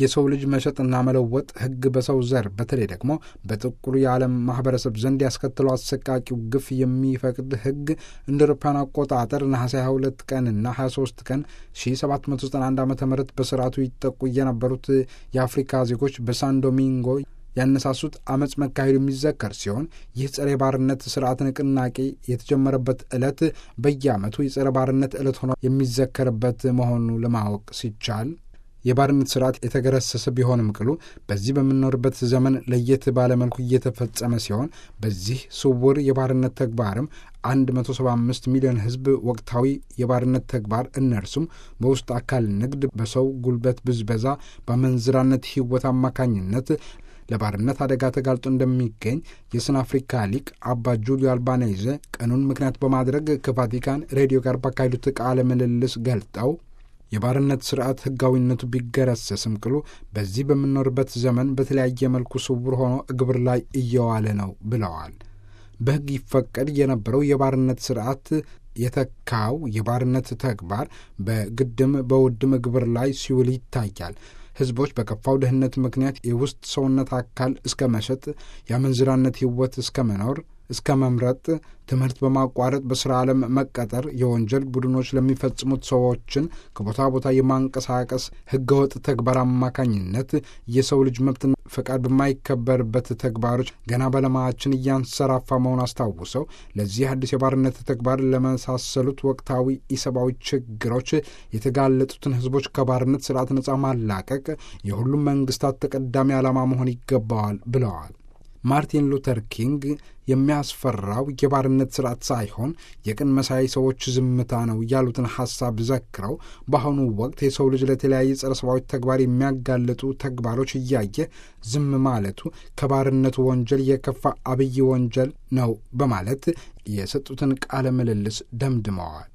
የሰው ልጅ መሸጥና መለወጥ ሕግ በሰው ዘር በተለይ ደግሞ በጥቁሩ የዓለም ማህበረሰብ ዘንድ ያስከትለው አሰቃቂው ግፍ የሚፈቅድ ሕግ እንደ አውሮፓውያን አቆጣጠር ነሐሴ 22 ቀንና 23 ቀን 1791 ዓ ም በስርዓቱ ይጠቁ የነበሩት የአፍሪካ ዜጎች በሳን ዶሚንጎ ያነሳሱት አመፅ መካሄዱ የሚዘከር ሲሆን ይህ ጸረ ባርነት ስርዓት ንቅናቄ የተጀመረበት ዕለት በየዓመቱ የጸረ ባርነት ዕለት ሆኖ የሚዘከርበት መሆኑ ለማወቅ ሲቻል የባርነት ስርዓት የተገረሰሰ ቢሆንም ቅሉ በዚህ በምንኖርበት ዘመን ለየት ባለመልኩ እየተፈጸመ ሲሆን በዚህ ስውር የባርነት ተግባርም 175 ሚሊዮን ሕዝብ ወቅታዊ የባርነት ተግባር እነርሱም በውስጥ አካል ንግድ፣ በሰው ጉልበት ብዝበዛ፣ በመንዝራነት ሕይወት አማካኝነት ለባርነት አደጋ ተጋልጦ እንደሚገኝ የስን አፍሪካ ሊቅ አባ ጁሊዮ አልባኔዘ ቀኑን ምክንያት በማድረግ ከቫቲካን ሬዲዮ ጋር ባካሄዱት ቃለ ምልልስ ገልጠው የባርነት ስርዓት ህጋዊነቱ ቢገረሰስም ቅሉ በዚህ በምንኖርበት ዘመን በተለያየ መልኩ ስውር ሆኖ ግብር ላይ እየዋለ ነው ብለዋል። በሕግ ይፈቀድ የነበረው የባርነት ስርዓት የተካው የባርነት ተግባር በግድም በውድም ግብር ላይ ሲውል ይታያል። ህዝቦች በከፋው ድህነት ምክንያት የውስጥ ሰውነት አካል እስከ መሸጥ፣ የአመንዝራነት ህይወት እስከ መኖር እስከ መምረጥ፣ ትምህርት በማቋረጥ በስራ ዓለም መቀጠር፣ የወንጀል ቡድኖች ለሚፈጽሙት ሰዎችን ከቦታ ቦታ የማንቀሳቀስ ህገወጥ ተግባር አማካኝነት የሰው ልጅ መብትና ፈቃድ በማይከበርበት ተግባሮች ገና በዓለማችን እያንሰራፋ መሆን አስታውሰው ለዚህ አዲስ የባርነት ተግባር ለመሳሰሉት ወቅታዊ ኢሰብአዊ ችግሮች የተጋለጡትን ህዝቦች ከባርነት ስርዓት ነጻ ማላቀቅ የሁሉም መንግስታት ተቀዳሚ ዓላማ መሆን ይገባዋል ብለዋል። ማርቲን ሉተር ኪንግ የሚያስፈራው የባርነት ስርዓት ሳይሆን የቅን መሳይ ሰዎች ዝምታ ነው ያሉትን ሐሳብ ዘክረው በአሁኑ ወቅት የሰው ልጅ ለተለያየ ጸረ ሰብአዊ ተግባር የሚያጋልጡ ተግባሮች እያየ ዝም ማለቱ ከባርነቱ ወንጀል የከፋ አብይ ወንጀል ነው በማለት የሰጡትን ቃለ ምልልስ ደምድመዋል።